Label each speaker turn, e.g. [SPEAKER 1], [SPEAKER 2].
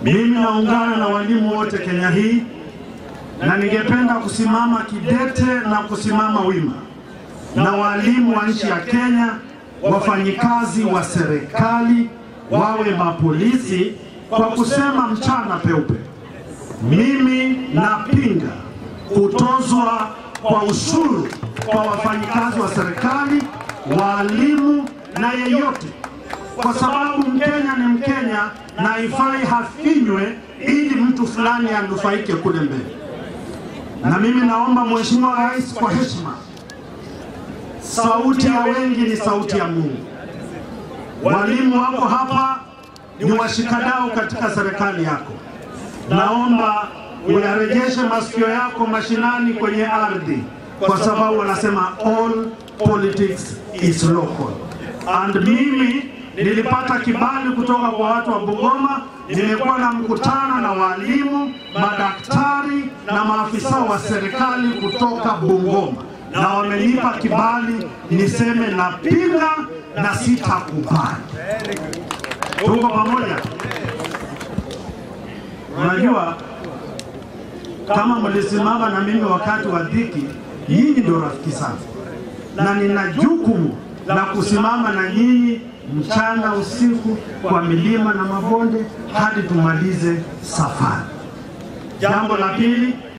[SPEAKER 1] Mimi naungana na walimu wote Kenya hii na ningependa kusimama kidete na kusimama wima na walimu wa nchi ya Kenya, wafanyikazi wa serikali, wawe mapolisi, kwa kusema mchana peupe, mimi napinga kutozwa kwa ushuru kwa wafanyikazi wa serikali, walimu na yeyote, kwa sababu Mkenya ni Mkenya na ifai hafinywe ili mtu fulani anufaike kule mbele. Na mimi naomba Mheshimiwa Rais, kwa heshima, sauti ya wengi ni sauti ya Mungu. Walimu wako hapa ni washikadau katika serikali yako, naomba uyarejeshe masikio yako mashinani kwenye ardhi, kwa sababu wanasema all politics is local. And mimi nilipata kibali kutoka kwa watu wa Bungoma. Nimekuwa na mkutano na walimu, madaktari na maafisa wa serikali kutoka Bungoma, na wamenipa kibali niseme napinga na sitakubali. Tuko pamoja? Unajua, kama mlisimama na mimi wakati wa dhiki, nyinyi ndio rafiki sana, na nina jukumu la kusimama na nyinyi mchana usiku, kwa milima na mabonde hadi tumalize safari. Jambo la pili